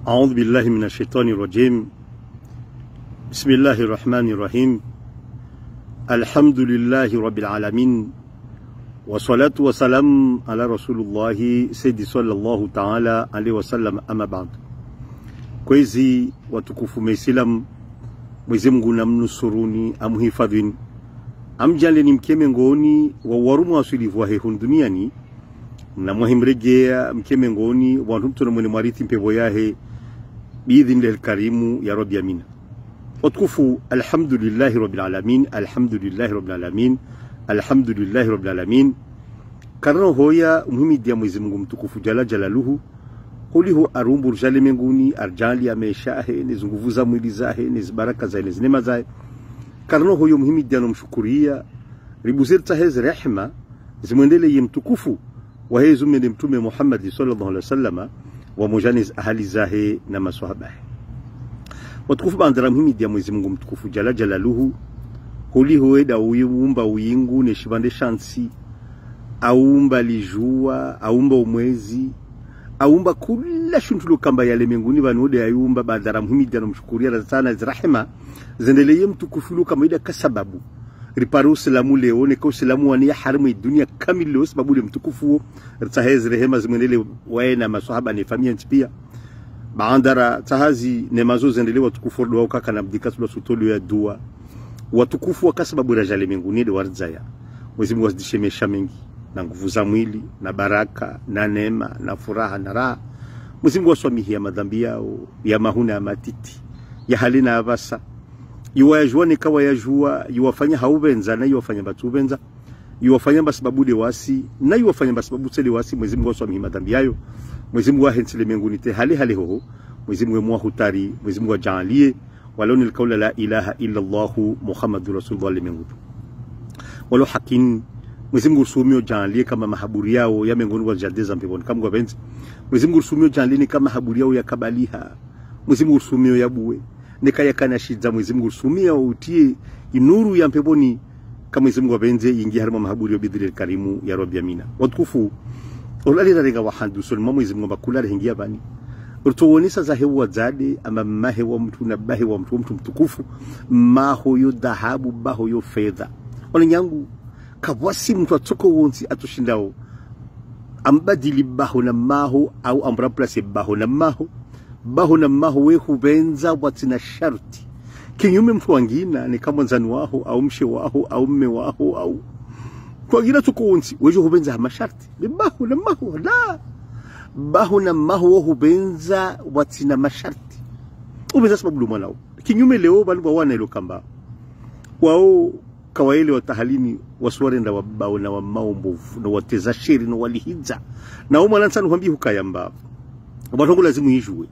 أعوذ بالله من الشيطان الرجيم بسم الله الرحمن الرحيم الحمد لله رب العالمين والصلاة والسلام على رسول الله سيدي صلى الله تعالى عليه وسلم أما بعد kwezi watukufu Maislamu, Mwenyezi Mungu namnusuruni amhifadhini amjaleni mkeme ngoni wa warumu wasulivu wa hehun duniani na mwahimregea mkeme ngoni wantu mtuna mwene mwarithi mpevo yahe biidhinil karimu ya rabbi amina watukufu alhamdulillahi rabbil alamin alhamdulillahi rabbil alamin alhamdulillahi rabbil alamin karano hoya muhimidia Mwenyezi Mungu mtukufu jala jalaluhu huliho arumbur jale menguni arjali ameshahe nezi nguvu za mwili zahe nezi baraka zahe nezi neema zahe karano hoyo muhimidia nomshukuria ribuzir tahezi rehma zimwendeleye mtukufu wahezu mene mtume Muhammad sallallahu alaihi wasallam wa mujaniz ahali zahe na maswahaba watukufu bandara muhimidia Mwenyezi Mungu mtukufu jala jalaluhu huliho eda uumba uyingu neshibande shansi aumba lijua aumba umwezi aumba kula shuntu lokamba yale menguni vanode ayumba badara muhimidi anomshukuria sana zirahema zendeleye mtukufu lokamba ida kasababu ripare usilamu leo neka usilamu wani ya harimu dunia kamili leo sababu le mtukufu ritahez rehema zimwendele waena maswahaba ni famia pia baandara tahazi nemazo zendele watukufu dua ukaka na bdika tula sutolu ya dua watukufu wakasababu rajale menguni de warzaya Mwenyezi Mungu azidishe maisha mengi na nguvu za mwili na baraka na neema na furaha na raha. Mwenyezi Mungu aswamihia madhambi yao ya mahuna ya matiti ya hali na avasa iwayajua nikawa yajua iwafanya haubenza na iwafanya batubenza iwafanya basababu de wasi na iwafanya basababu tele wasi. Mwenyezi Mungu aswamihia madhambi yayo. Mwenyezi Mungu ahensile menguni te hali hali hoho. Mwenyezi Mungu mwa hutari. Mwenyezi Mungu ajalie waloni alqawla la ilaha illa Allah Muhammadur Rasulullah limengutu walo hakin Mwenyezi Mungu sumio janlie kama mahaburi yao ya mengoni wa jadeza mbinguni kama gwabenzi Mwenyezi Mungu sumio janlie kama mahaburi yao ya kabaliha Mwenyezi Mungu sumio ya buwe nikaya kana shidza Mwenyezi Mungu sumio utie inuru ya mpeboni kama Mwenyezi Mungu wabenze ingi harima mahaburi yobidhil karimu ya rabbi amina watukufu ulali rarenga wa handu sulma Mwenyezi Mungu bakula hingia bani urtuwonisa za hewa zade ama mahe wa mtu na bahe wa mtu mtu mtukufu maho yo dhahabu baho yo fedha wala nyangu kabwasi mtu atoko wonsi atushindao ambadili baho na maho au amramplace baho na maho baho na maho we hubenza watina sharti kinyume mtu wangina ni kama nzani waho au mshe waho au mme waho au kwangina tuko wonsi wejo hubenza masharti ni baho na maho la baho na maho hubenza watina masharti ubenza sababu mwanao kinyume leo bali wana ilo kamba wao kawaile watahalini waswarenda wabao na wamao mbovu na wateza sheri na walihiza na umwa lansanu hwambi hukayamba watongo lazimu yijue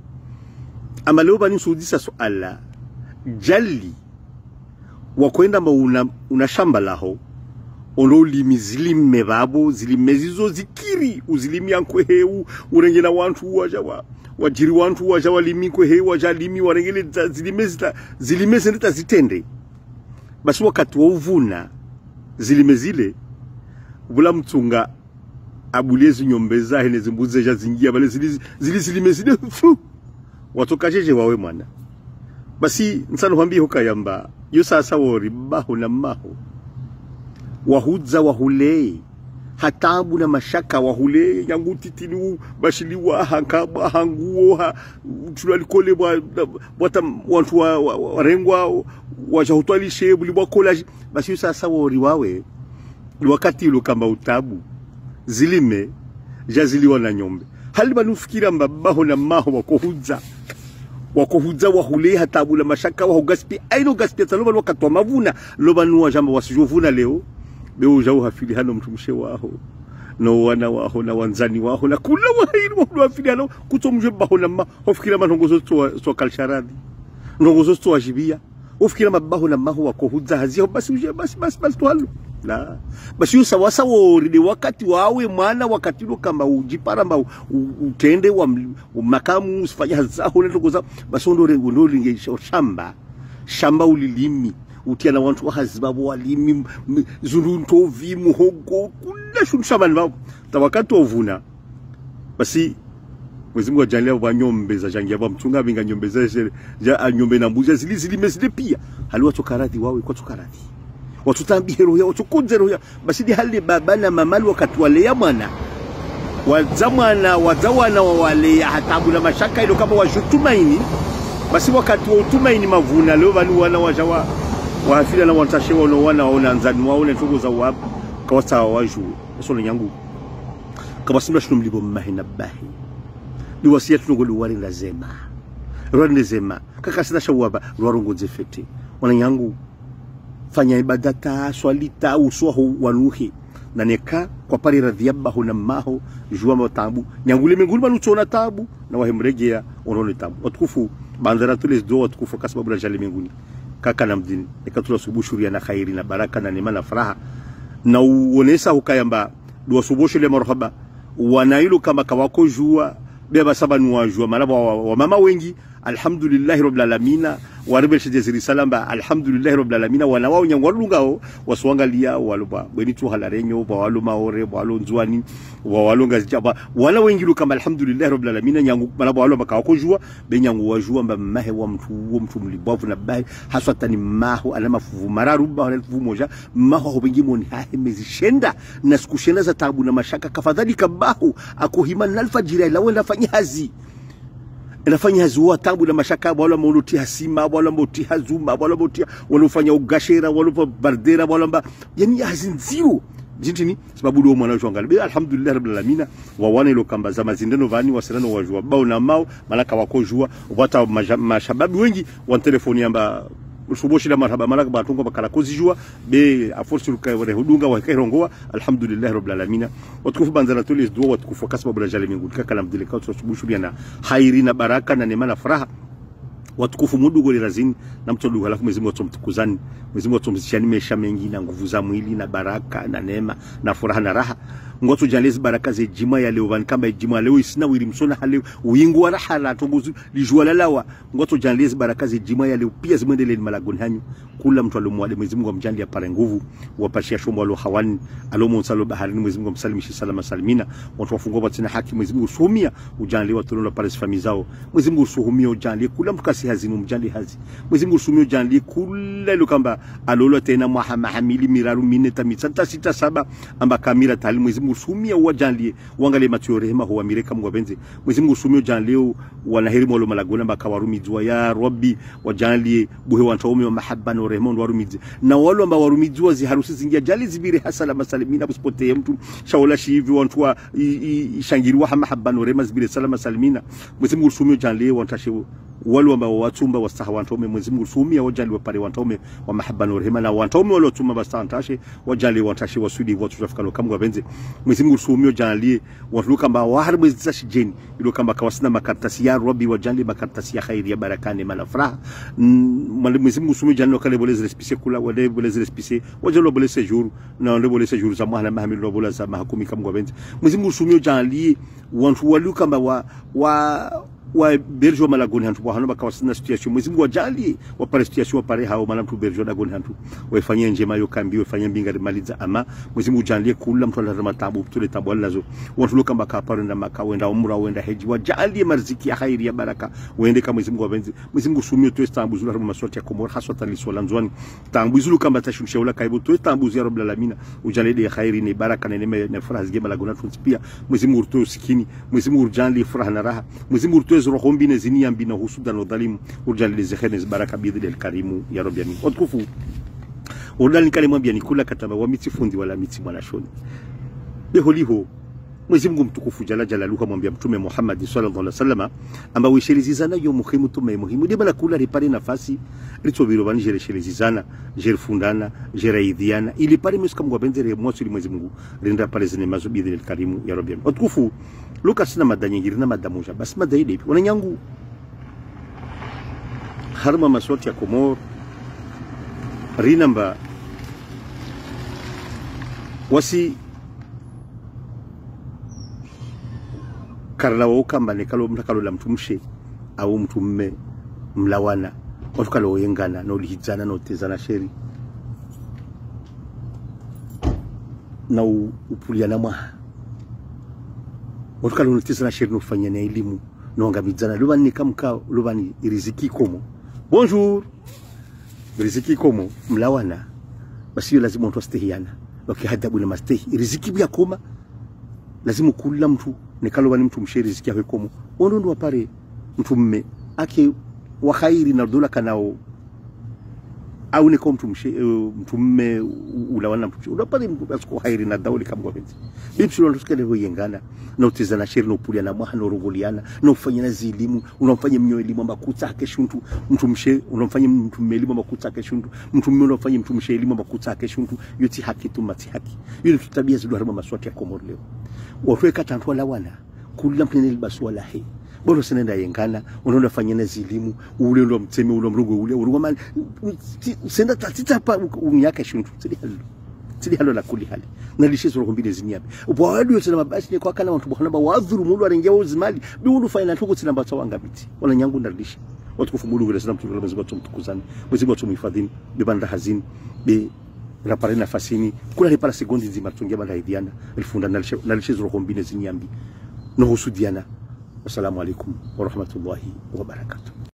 ama leo bani sudisa suala jali wakwenda mba una, una shamba laho ono limi zilime babo zilime zizo zikiri uzilimi yankwehewu urengela wantu waja wa wajiri wantu waja walimi kwehewu waja limi warengele zilime zita zilime zendeta zitende basi wakati wa uvuna zilime zile vula mtunga abulie zinyombe zahe nezimbuzi zeja zingia bale zili, zili zilime zile fu watokajeje wawe mwana basi nsano hwambie hukayamba yo sasa wori baho na maho wahudza wahulei hatabu na mashaka wahule yangu titini bashili wa hankaba hanguo ha tulalikole bwa bwata wantu wa, wa, wa rengwa wajahutwali shebu libwa kola basi sasa wori wawe wakati ilo kamba utabu zilime jaziliwa na nyombe hali banufikira mbabaho na maho wakohudza wakohudza wahule hatabu na mashaka wahugaspi aino gaspi taloba wakati wa mavuna loba nuwa jamba wasijovuna leo beuja uhafili hano mtumushe waho no wana waho na wanzani waho na kula wahiri wahu wafili hano kutomje baho na ma hofikira manongozo to kalsharadi nongozo to wajibia ufikira mabaho na maho wakohudza hazio basi uje basi basi basi twalo la basi usa wasa wori ni wakati wawe mwana wakati lo kama ujipara mba utende wa makamu usifanya zao na ndogoza basi ndo ndo linge shamba shamba ulilimi utia na wantu wahazibabo walimi zuruntovi muhogo kula shuntu shabani babo tawakati ovuna basi Mwenyezi Mungu ajalie wanyombe za jangia wa mchunga vinga nyombe za shere ja nyombe na mbuzi zili zili mesile pia hali watu karadhi wawe kwa tukaradhi watu tambi roho ya watu kunze roho ya basi di hali baba na mama wakati wale ya mwana wazamwana wazawana wa wale ya hatabu na mashaka ilo kama washutumaini basi wakati wa utumaini mavuna leo vanu wana wajawa wahafila na wantashe wana wana waona nzani waona ntugo za wabu kawasa waju eso nyangu kabasimba shino mlibo mahina bahi ni wasia tungo luwari na zema rwari zema kaka sina shawaba rwarongo zefete wana nyangu fanya ibadata swalita uswaho wanuhi na neka kwa pari radhiabaho na maho jua matabu nyangule mingulu manuchona tabu na wahemregea onone tabu watukufu bandara tules do watukufu kwa sababu la jali minguni kaka na mdini nikatula subushuria na khairi na baraka na neema na furaha na uonesa hukayamba dua subushu le marhaba wanailu kama kawako jua beba saba nuwajua malaba wa, wa mama wengi alhamdulillahi rabbil alamina warebe shi jeziri salamba alhamdulillahi rabbil alamina wana wao nyangwa lungao waswangalia waluba bweni tu halarenyo ba walu maore ba walu nzwani wa walu ngazijaba wala wengi lu kama alhamdulillahi rabbil alamina nyangu malaba walu makao kujua be nyangu wajua mba mahe wa mtu wa mtu mlibavu na bai haswa tani maho ana mafuvu mararu ba wala fuvu moja maho ho bengi moni hahe mezishenda na sikushenda za tabu na mashaka kafadhali kabahu akuhima na alfajiri ila wenda fanyazi inafanya hazua tabu na mashaka wala mauti hasima wala mauti hazuma wala mauti walofanya ugashera wala bardera wala mba yani hazinzio jintini sababu ndio mwana wangu angalia alhamdulillah rabbil alamin wa wana ilo kamba za mazindano vani wasilano wajua bao na mao malaka wako jua wata mashababu wengi wa telefoni amba suboshi la marhaba malaka batungo bakala kozijua be aforsi luka wale hudunga wa kairongoa alhamdulillah rabbil alamin watukufu banzana tulis dua watukufu kasba bila jali mingu kaka lamdilika subushu na hairi na baraka na neema na furaha watukufu mudugo lirazini na mtodugo alafu Mwenyezi Mungu atumtukuzani Mwenyezi Mungu atumzishani maisha mengi na nguvu za mwili na baraka na neema na furaha na raha ngoto jalezi baraka ze jima ya leo kamba jima leo isina wili msona hale wingu wa raha la tongozu lijua lalawa ngoto jalezi baraka ze jima ya leo pia zimwendele ni malagoni hanyu kula mtu alomwale Mwenyezi Mungu amjali apare nguvu wapashia shomo alo hawani alomo msalo baharini Mwenyezi Mungu amsalimishi salama salimina watu wafungua batina haki Mwenyezi Mungu usumia ujali watu lola pare fami zao Mwenyezi Mungu usuhumia ujali kula mtu kasi hazinu mjali hazi Mwenyezi Mungu usumia ujali kula ilo kamba alolo tena mahama hamili miraru mine tamitsanta sita saba amba kamira tali Mwenyezi Mungu usumia uwajalie uangalie matio rehema huwa mireka Mungu abenze Mwenyezi Mungu usumia ujalie wanaheri mwalo malagona mpaka warumi jua ya Rabbi wajalie buhe wantaume wa mahaba na rehema warumizi na wale ambao warumizi wazi harusi zingia jali zibire hasala masalimina busipotee mtu shaula shivi wantu wa shangiriwa mahaba na rehema zibire salama salimina Mwenyezi Mungu usumia ujalie wantashe wale ambao watumba wastaha wantaume Mwenyezi Mungu usumia wajali wapare wantaume wa mahaba na rehema na wantaume wale watumba bastantashe wajali wantashe wasudi watu tafikalo kama wabenze Mwenyezi Mungu usumia ujalie watu kama waharbe zashi jeni ilo kama kawasina makaratasi ya Rabbi wajali makaratasi ya khairi ya barakani mala furaha Mwenyezi Mungu usumia ujalie wakale boleze respise kula wale boleze respise wajalo boleze jour na wale boleze jour za mwana mahamili lo bola za mahakumi kama wabenze Mwenyezi Mungu usumia ujalie watu walu kama wa wa wa berjo malagoni hantu wahano bakawasina situation Mwenyezi Mungu wajalie wapare situation wapare hao mana mtu berjo dagoni hantu waifanyie njema yo kambi waifanyie mbinga maliza ama Mwenyezi Mungu wajalie kula mtu alazama tabu tule tabu alazo watu loka mbaka pare na maka wenda umra wenda heji wajalie marziki ya khairi ya baraka wende kama Mwenyezi Mungu wabenzi Mwenyezi Mungu sumio tu estambu zula rama maswati ya komor haswa tali swala nzwani tambu zulu kamba tashunsha ula kaibu tu estambu ya rabbul alamin ujalie de khairi ni baraka na neema na furaha zige malagona tunzi pia Mwenyezi Mungu tu sikini Mwenyezi Mungu ujalie furaha na raha Mwenyezi Mungu tu roho mbine zinia mbina husuda na udhalimu urjali zihene baraka bidhi alkarimu ya rabbi amin watukufu urjali kalimu ambia nikula kataba wa miti fundi wala miti mwanashoni beho liho Mwenyezi Mungu mtukufu jala jalaluhu amwambia Mtume Muhammad sallallahu alaihi wasallam amba wishelizizana yo muhimu tume muhimu de bala kula ripare nafasi litobiro bani jere shelizizana jere fundana jere idhiana ili pare mesuka Mungu abenzere mwasu ili Mwenyezi Mungu rinda pale zine mazo bidhi alkarimu ya rabbi watukufu Lucas na mada nyingine na mada moja basi mada ile wananyangu harma maswati ya Komor rinamba wasi karla wo kamba ne kalo mtakalo la mtumshe au mtumme mlawana watu kalo yengana no lihizana no tezana sheri na upuliana mwaha watukala unotizana sheri nofanya na elimu noangamidzana luvani nikamka luvani riziki komo bonjour riziki komo mlawana basiyo lazima mtu astehiana wakihadabu na mastehi riziki bya koma lazima kula mtu nikalovani mtu mshe riziki yake komo wondo ndo wapare mtu mme ake wa khairi na dola kanao au niko mtu mshe uh, mtu mme ulawana mtu unapale mtu asiko khairi na dauli kama benzi bipsi ndo tusikale hoyengana na utizana sheri na upulia na mwaha na uruguliana na ufanya na zilimu unamfanya mnyo elimu makuta ake shuntu mtu mshe unamfanya mtu mme elimu makuta ake shuntu mtu mme unamfanya mtu mshe elimu makuta ake shuntu yoti haki tu mati haki yule tutabia zidu harima maswati ya komoro leo wafwe tantu wala wana kula mtene libasu wala he bora sinenda yengana unaenda fanya na zilimu ule ndo mteme ule mrugo ule urugo mali senda tatita pa unyaka shuntu tili halo tili halo la kuli hali na lishe zoro kombine zinyabe bwadu yote na mabasi ni kwa kana watu bwana ba wadhuru mulu arengia uzimali bi ulu faina tuko tina mbatwa wanga biti wala nyangu ndalisha watukufu mulu ngule sana mtu ngule mzigo tumtukuzani mzigo tumhifadhini bibanda hazini bi rapare nafasini kula repara sekondi nzima tungia banda hidiana elfunda na lishe zoro kombine zinyambi no husudiana wassalamu alaikum warahmatullahi wabarakatuh